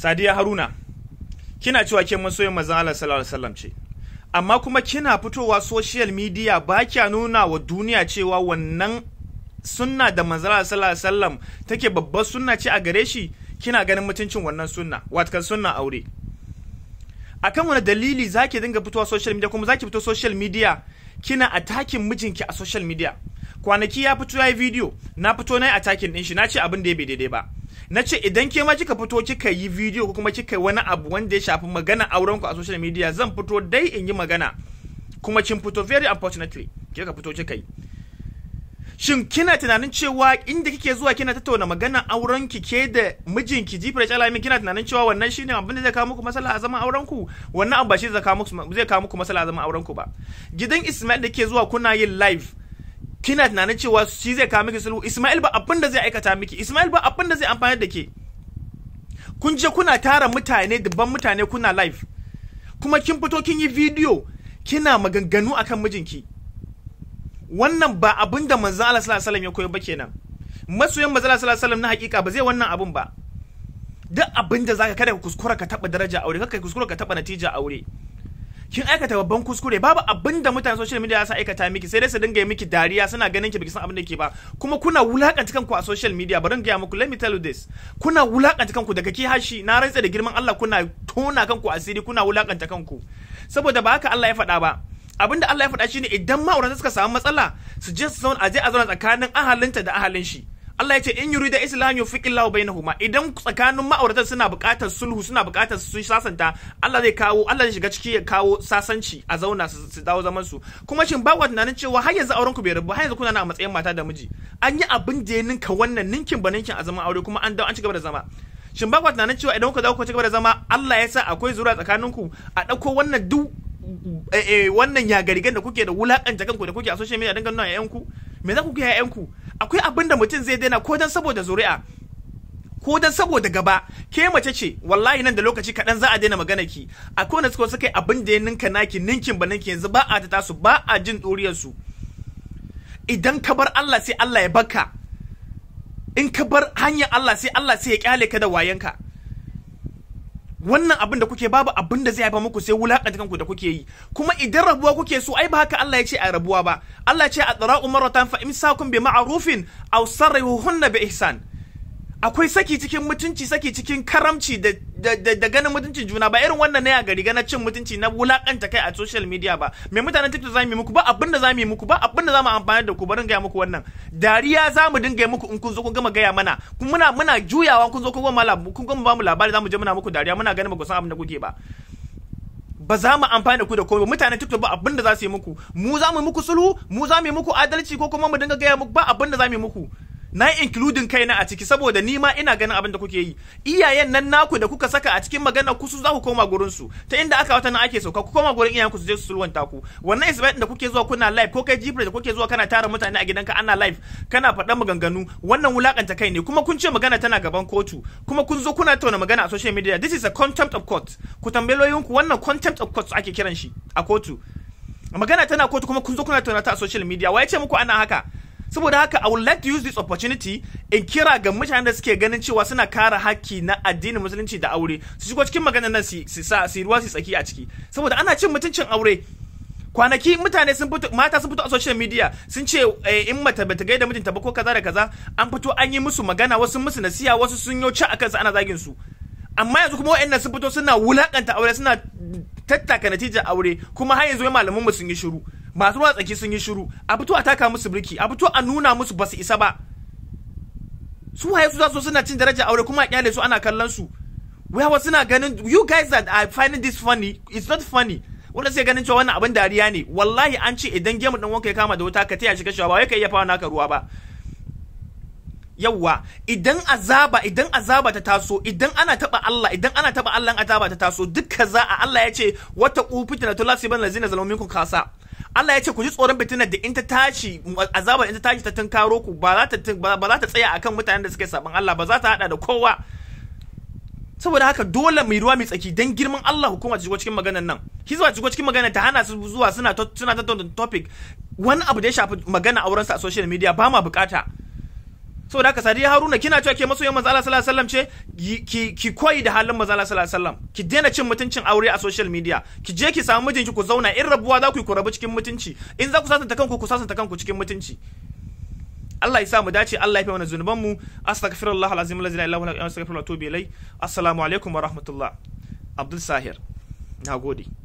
Sadiya Haruna kina cewa ke masoyin manzon Allah sallallahu alaihi wasallam ce amma kuma kina fitowa social media ba kya nuna wa duniya cewa wannan sunna da manzon Allah sallallahu alaihi wasallam take babbar sunna ce a gare shi kina ganin mutuncin wannan sunna watakan sunna aure akan wani dalili zaki dinga fitowa social media kuma zaki fito social media kina attacking mijinki a social media kwanaki ya fito ya yi video na fito na yi attacking din shi na ce abin da ya bai daidai ba na ce idan ke ma kika fito kika yi video ko kuma kika yi wani abu wanda ya shafi magana auren ku a social media zan fito dai in yi magana kuma kin fito very unfortunately kika fito kika yi shin kina tunanin cewa inda kike zuwa kina tattauna magana auren ki ke da mijinki jifar alamin kina tunanin cewa wannan shine abin da zai kawo muku masala a zaman auren ku wannan abu ba shi zai kawo muku zai kawo muku masala a zaman auren ku ba gidan Ismail da ke zuwa kuna yin live kina tunanin cewa shi zai kawo miki sulhu Ismail ba abin da zai aikata miki Ismail ba abin da zai amfani da ke kun je kuna tara mutane dubban mutane kuna live kuma kin fito kin yi video kina maganganu akan mijinki wannan ba abin da manzon Allah sallallahu alaihi wasallam ya koyo ba kenan masoyan manzon Allah sallallahu alaihi wasallam na hakika ba zai wannan abun ba duk abin da zaka kada ka kuskura ka taba daraja aure kada ka kuskura ka taba natija aure kin aikata babban kuskure babu abin da mutane social media sa aikata miki sai dai su dinga yi miki dariya suna ganin ki biki san abin da ke ba kuma kuna wulakanta kanku a social media bari gaya muku let me tell you this kuna wulakanta kanku daga ki hashi na rantsa da girman Allah kuna tona kanku asiri kuna wulakanta kanku saboda ba haka Allah ya faɗa ba abin da Allah ya faɗa shine idan ma'aurata suka samu matsala su je su zauna a je a zauna tsakanin ahalinta da ahalin shi Allah ya ce in yurida islam yufiqillahu bainahuma idan tsakanin ma'auratan suna buƙatar sulhu suna buƙatar su sasanta Allah zai kawo Allah zai shiga ciki ya kawo sasanci a zauna su dawo zaman su kuma shin ba ku tunanin cewa har yanzu auren ku bai rabu har yanzu kuna na a matsayin mata da miji an yi abin da ya ninka wannan ninkin ba ninkin a zaman aure kuma an dawo an ci gaba da zama shin ba ku tunanin cewa idan kuka dawo ku ci gaba da zama Allah ya sa akwai zura tsakaninku a ɗauko wannan duk wannan yagarigan da kuke da wulakanta kanku da kuke a social media dinga nuna yayanku me za ku ga yayanku akwai abin da mutum zai daina ko dan saboda zuri'a ko dan saboda gaba ke mace ce wallahi nan da lokaci kaɗan za a daina magana ki akwai wanda suka suka abin da ya ninka naki ninkin ba ninki yanzu ba a ta tasu ba a jin ɗuriyar su idan ka bar Allah sai Allah ya baka in ka bar hanyar Allah sai Allah sai ya kyale ka da wayanka wannan abin da kuke babu abin da zai haifa muku sai wulakanta kanku da kuke yi kuma idan rabuwa kuke so ai ba haka Allah ya ce a rabuwa ba Allah ya ce a tsara'u maratan fa imsakum bi ma'rufin aw sarrihuhunna bi ihsan akwai saki cikin mutunci saki cikin karamci da da, ganin mutuncin juna ba irin wannan ne a gari gana cin mutunci na wulakanta kai a social media ba me mutanen TikTok za mu yi muku ba abin da za mu yi muku ba abin da za mu amfani da ku barin gaya muku wannan dariya za mu dinga muku in kun zo kun gama gaya mana kun muna muna juyawa kun zo kun gama kun gama ba mu labari za mu je muna muku dariya muna ganin ba ku san abin da kuke ba ba za mu amfani da ku da komai mutanen TikTok ba abin da za su yi muku mu za mu yi muku sulhu mu za mu yi muku adalci ko kuma mu dinga gaya muku ba abin da za mu yi muku na yi including kaina a ciki saboda ni ma ina ganin abin da kuke yi iyayen nan naku da kuka saka a cikin magana ku su za ku koma gurin su ta inda aka wata nan ake sauka ku koma gurin iyayen ku su je su sulwanta ku wannan isbait da kuke zuwa kuna live ko kai jibril da kuke zuwa kana tara mutane a gidanka ana live kana faɗan maganganu wannan wulakanta kai ne kuma kun ce magana tana gaban kotu kuma kun zo kuna tauna magana a social media this is a contempt of court ku tambaye ku wannan contempt of court ake kiran shi a kotu magana tana kotu kuma kun zo kuna tauna ta a social media wa ya ce muku ana haka saboda haka I would like to use this opportunity in kira ga mutanen da suke ganin cewa suna kare haƙƙi na addinin musulunci da aure su shigo cikin maganar nan su sa su ruwa su tsaki a ciki saboda ana cin mutuncin aure kwanaki mutane sun fito mata sun fito a social media sun ce in mata bata gaida mijinta ba ko kaza da kaza an fito an yi musu magana wasu musu nasiya wasu sun yo ci akan su ana zagin su amma yanzu kuma wa'annan sun fito suna wulakanta aure suna tattaka natijar aure kuma har yanzu malaman mu sun yi shiru masu ruwa tsaki sun yi shiru a fito a taka musu birki a fito a nuna musu basu isa ba su waye su za su suna cin daraja aure kuma a kyale su ana kallon su wayawa suna ganin you guys that are finding this funny it's not funny wanda sai ganin cewa wannan abin dariya ne wallahi an ce idan gemu dan wanka ya kama da wuta ka taya shi kashewa ba wai ka iya fawa naka ruwa ba yawwa idan azaba idan azaba ta taso idan ana taba Allah idan ana taba Allah azaba ta taso dukka za a Allah ya ce wata ufitina to lasiban lazina zalamu minkum kasa Allah ya ce ku ji tsoron fitinar da in ta tashi azabar in ta tashi ta tunkaro ku ba za ta ba za ta tsaya akan mutanen da suke saban Allah ba za ta hada da kowa saboda haka dole mai ruwa mai tsaki dan girman Allah hukuma ta shigo cikin maganar nan hizba ta shigo cikin maganar ta hana su zuwa suna suna tattauna topic wani abu da ya shafi magana auren sa a social media ba ma bukata saboda haka sadiya haruna kina cewa ke masoyan manzo Allah sallallahu alaihi wasallam ce ki ki koyi da halin manzo Allah sallallahu alaihi wasallam ki daina cin mutuncin aure a social media ki je ki samu mijinki ku zauna in rabuwa za ku yi ku rabu cikin mutunci in za ku sasanta kanku ku sasanta kanku cikin mutunci Allah ya sa mu dace Allah ya fi mana zunuban mu astaghfirullah alazim la ilaha illa huwa astaghfirullah wa atubu ilai assalamu alaikum wa rahmatullah Abdul Sahir nagode